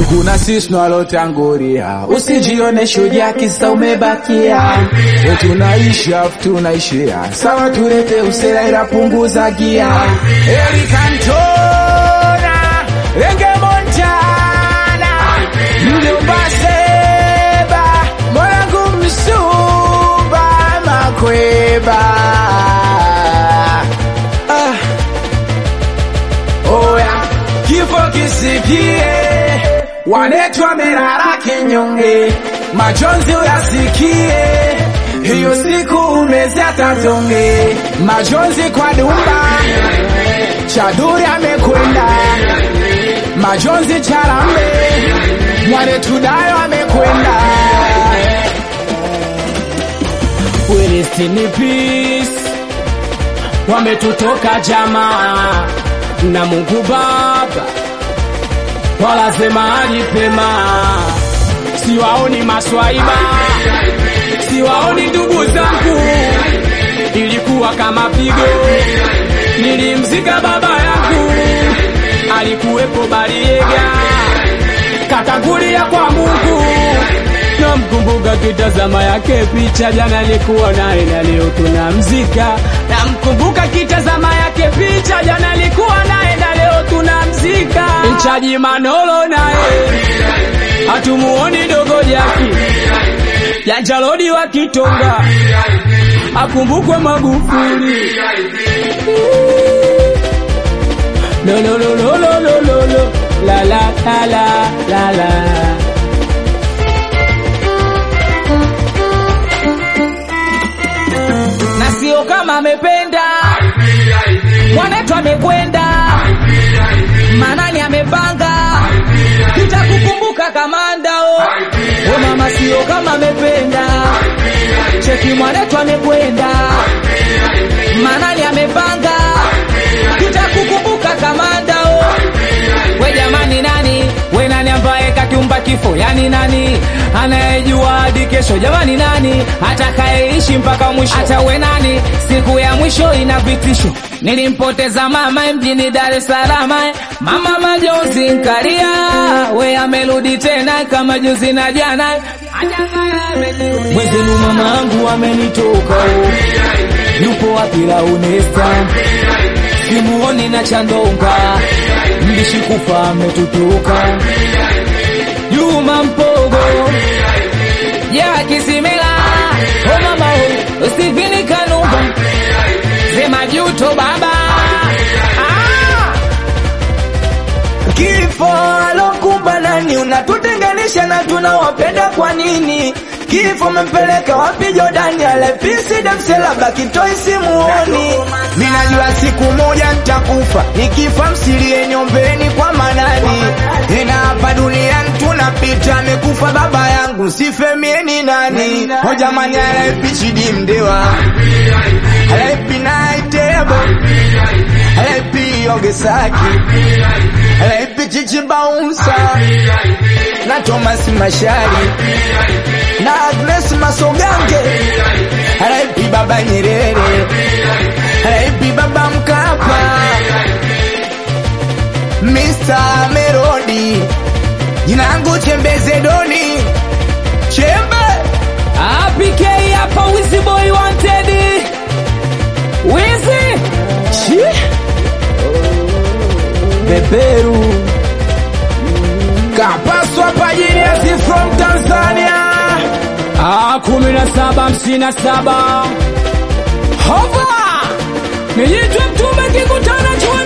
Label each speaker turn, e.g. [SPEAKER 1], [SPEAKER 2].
[SPEAKER 1] kuna sisi tunalotangulia, usijione shujaa kisa umebakia. We tunaishi afu tunaishia sawa, tulete usela ila punguza gia. Eric Cantona, Renge Montana, Mjomba Seba, Mwanangu Msuba, Makweba. Ah. Oya, kifo kisikie, wanetwa merara kinyonge, majonzi uyasikie, hiyo siku umezia tatonge, majonzi kwa dumba, chaduri amekwenda, majonzi charambe, mwanetudayo amekwenda.
[SPEAKER 2] Rest in peace. Wametutoka jamaa na Mungu Baba, walasema alipema, siwaoni maswaiba, siwaoni ndugu zangu, ilikuwa kama pigo. Nilimzika baba yangu, alikuwepo Bariega, katangulia kwa Mungu namkumbuka kitazama yake picha, jana alikuwa naye na leo tunamzika. Namkumbuka kitazama yake picha, jana alikuwa naye na leo tunamzika. Mchaji Manolo naye hatumuoni dogo jaki Janjalodi wa Kitonga akumbukwe Magufuli. Lo lo lo lo lo lo lo lo la la la la la la na sio kama amependa mwanetu amekwenda manani amepanga tutakukumbuka kamandao o mama sio kama amependa cheki mwanetu amekwenda manani amepanga tutakukumbuka kamandao we jamani nani we nani ambaye kakiumba kifo yani nani anayejua hadi kesho jamani nani atakayeishi mpaka mwisho hata we nani siku ya mwisho ina vitisho nilimpoteza mama mjini dar es salaam mama majonzi nkaria we amerudi tena kama juzi na jana mwezenu mama angu amenitoka yupo wapi launesta simuoni na chandonga mbishi kufa ametutuka Juma Mpogo ya Kisimela o mama o Steveni Kanumba sema juto baba ah!
[SPEAKER 3] Kifo alokumba nani? Unatutenganisha na tunawapenda kwa nini? Kifo mempeleka wapi Jordani? Alepisi damsela baki toi simuoni. Minajua siku moja nitakufa, nikifa msilie nyombeni kwa manani. Tena hapa duniani tunapita, amekufa baba yangu, sifemieni nani? O jamani, alaipi Chidi Mdewa, alaipi Naitebo, alaipi Ogesaki, alaipi Chichi Baunsa na Thomas Mashari na Agnes Masogange, alaipi Baba Nyerere, alaipi Baba Mkapa, Mr. Merodi, jina langu Chembeze Doni, Chembe
[SPEAKER 2] APK hapa Wizzy Boy Wanted Wizzy Chi
[SPEAKER 1] Beberu kapaswa pajiniasi from Tanzania
[SPEAKER 2] Ah, kumi na saba hamsini na saba hova nijitwe mtume kikutana chwe